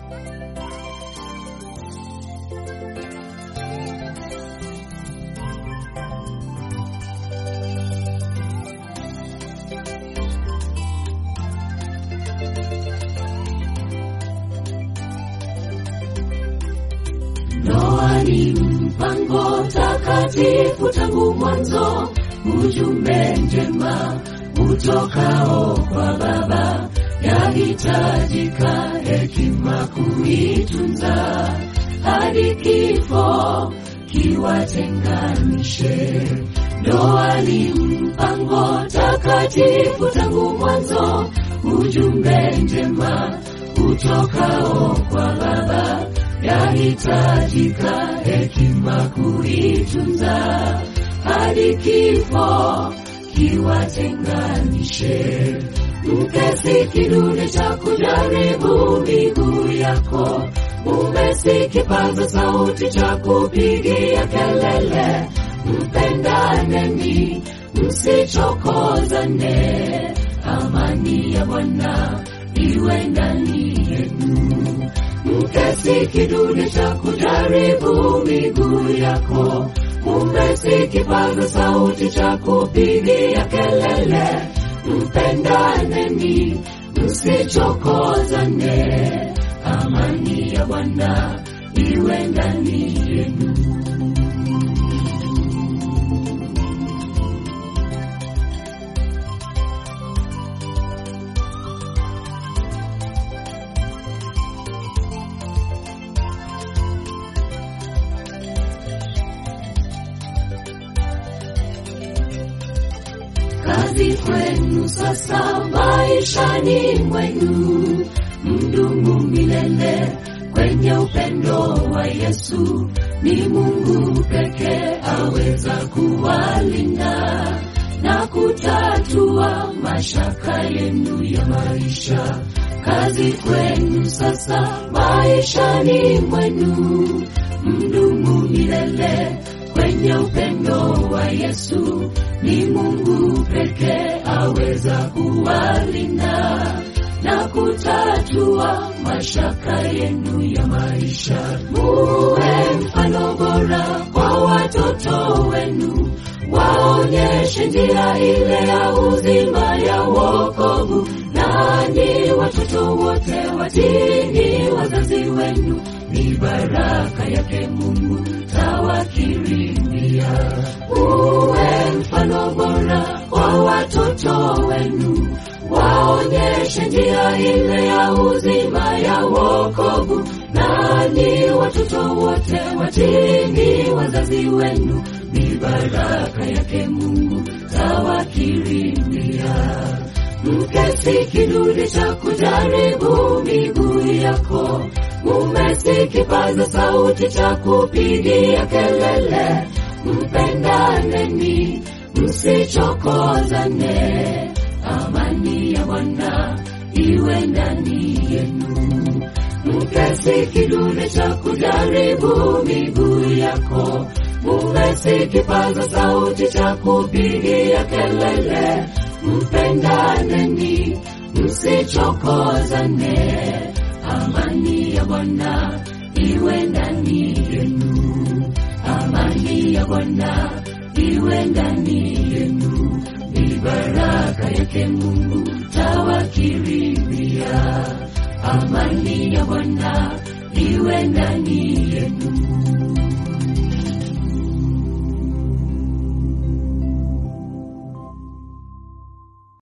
Ndoa ni mpango takatifu tangu mwanzo, ujumbe njema utokao kwa Baba, yahitajika hekima kuitunza hadi kifo kiwatenganishe. Ndoa ni mpango takatifu tangu mwanzo, ujumbe njema utokao kwa Baba, yahitajika hekima kuitunza hadi kifo kiwatenganishe. Mke si kidude cha kujaribu miguu yako, mume si kipaza sauti cha kupigia kelele. Mpendaneni, msichokozane, amani ya Bwana iwe ndani yenu. Mke si kidude cha kujaribu miguu yako, mume si kipaza sauti cha kupigia kelele. Mpendaneni, msichokozane, amani ya Bwana iwe ndani yenu. kazi kwenu sasa maishani mwenu, mdumu milele kwenye upendo wa Yesu. Ni Mungu pekee aweza kuwalinda na kutatua mashaka yenu ya maisha. Kazi kwenu sasa maishani mwenu, mdumu milele kwenye upendo wa Yesu. Ni Mungu pekee aweza kuwalinda na kutatua mashaka yenu ya maisha. Muwe mfano bora kwa watoto wenu, waonyeshe njia ile ya uzima ya wokovu. Nanyi watoto wote watini wazazi wenu, ni baraka yake Mungu tawakirimia. Uwe mfano bora kwa watoto wenu, waonyeshe njia ile ya uzima ya wokovu. Nanyi watoto wote watini wazazi wenu, ni baraka yake Mungu tawakirimia. Mke si kidude cha kujaribu miguu yako, mume si kipaza sauti cha kupigia kelele. Mpendaneni, msichokozane, amani ya Bwana iwe ndani yenu. Mke si kidude cha kujaribu miguu yako, mume si kipaza sauti cha kupigia kelele. Mpendaneni, msichokozane, amani ya Bwana iwe ndani yenu. Amani ya Bwana iwe ndani yenu, ni baraka yake Mungu tawakirimia. Amani ya Bwana iwe ndani